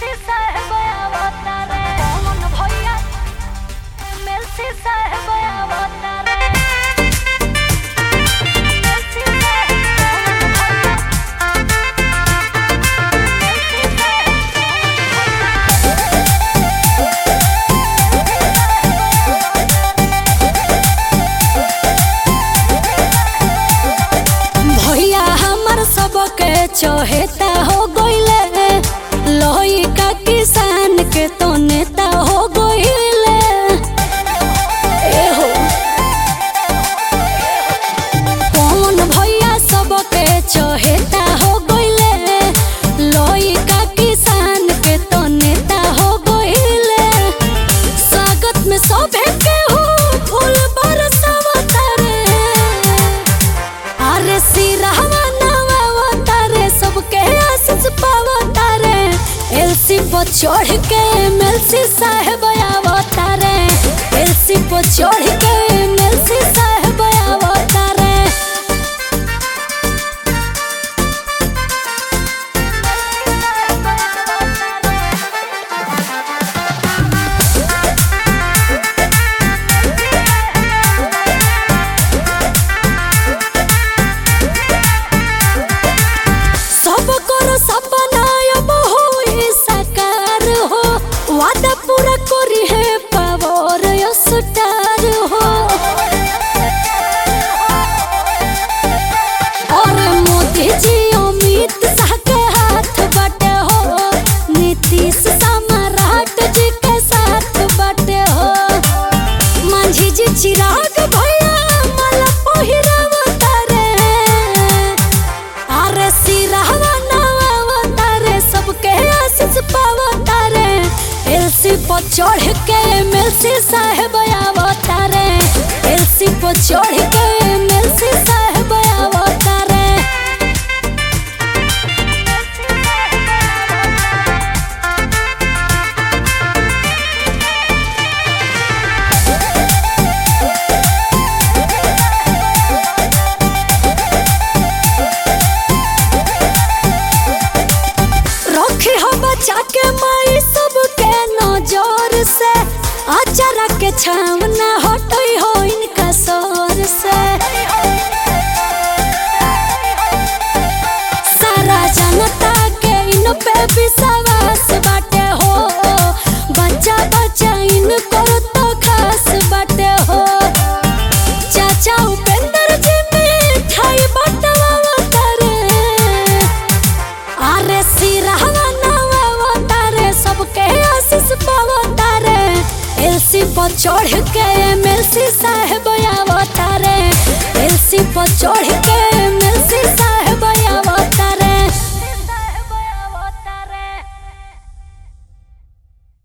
MLC साहेब आवतारे कौन भैया एमएलसी साहेब आवतारे एमएलसी साहेब कौन भैया एमएलसी साहेब कौन भैया हमर सबके चहेता हो गइले लोही का किसान के तो नेता हो गइले ए हो कौन भैया सबके चहेता हो गइले लोही का किसान के तो नेता हो गइले स्वागत में सभे के हो फूल बरसावता रे अरे सिरहवा नवा तारे सबके आशीष पावा तारे एलसी पर चढ़ के एमएलसी साहेब आवतारे एलसी पर चढ़ के एमएलसी साहेब आवतारे सब करो सपना अब होई साकार हो वादा पूरा करी है पावर स्टार हो और मोदी जी अमित शाह के हाथ बाटे हो नीतीश सम्राट जी के साथ बाटे हो मांझी जी चिराग भैया माला पहिरावता रे अरे सिरहवा नवा रे सबके आशीष पावता रे एलसी पर चढ़ के एमएलसी साहेब आवता रे एलसी पर चढ़ के एमएलसी साहेब आवता रे रखे हो बचा के माई सबके नजर से अचारा के छावना हटई हो इनका सर से सारा जनता के इन पे विश्वास बाटे हो बच्चा बच्चा इन करो तो खास बाटे हो चाचा उपेंद्र जी मिठाई बटवा रे अरे सिरहवा नवा तारे सबके आशीष पावता रे एलसी पर चढ़ के एमएलसी साहेब आवता रे एलसी पर चढ़ के